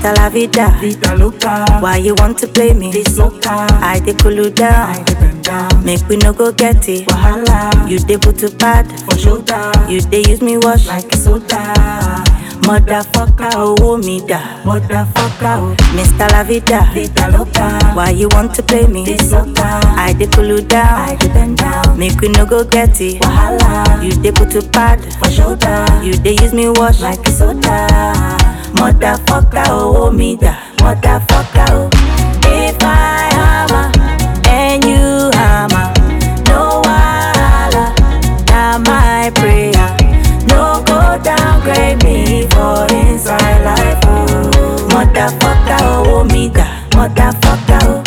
Mr. La Vida. Vida loca, Why you want to play me? this loca, I dey cool you I down. dey bend down. Make we no go get it. Wahala, You dey put to bad. for shoulder, You dey use me wash. like soda. Motherfucker, oh me da. Motherfucker, oh, Mr. La Vida. vida loca, Why you want to play me? this loca, I dey cool you I down. dey bend down. Make we no go get it. Wahala, You dey put to bad. for shoulder, You dey use me wash. like soda. Motherfucker, oh me da. Motherfucker, oh. If I hammer and you hammer, no wahala. Now my prayer, no go downgrade me for inside life. Oh. Motherfucker, oh me da. Motherfucker, oh.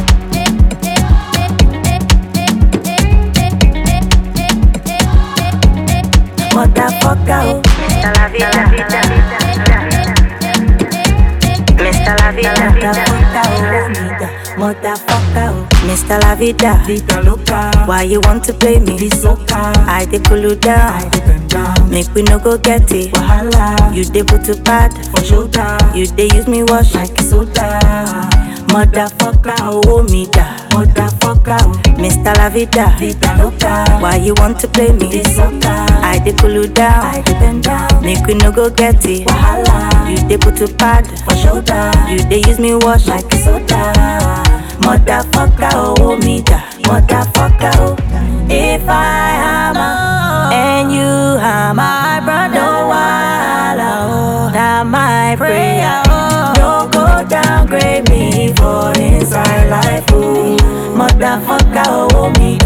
Motherfucker, oh. Mr. La Vida. Mr. La Vida. Motherfucker, oh, nigga. Motherfucker, oh. Mr. La Vida. Vida loca, Why you want to play me? this loca, I dey cool you I down. dey bend down. Make we no go get it. Wahala, You dey put to bad. for shoulder, You dey use me wash. like soda. Motherfucker, oh me da. Motherfucker, oh, Mr. La Vida. vida loca, Why you want to play me? this loca, I dey cool you I down. dey bend down. Make we no go get it. Wahala, You dey put to bad. for shoulder, You dey use me wash. like soda. Motherfucker, oh me da. Motherfucker, oh. If I hammer and you hammer, my brother, no wahala, oh. Now my prayer, oh. No go downgrade me for inside life, oh. Motherfucker, oh me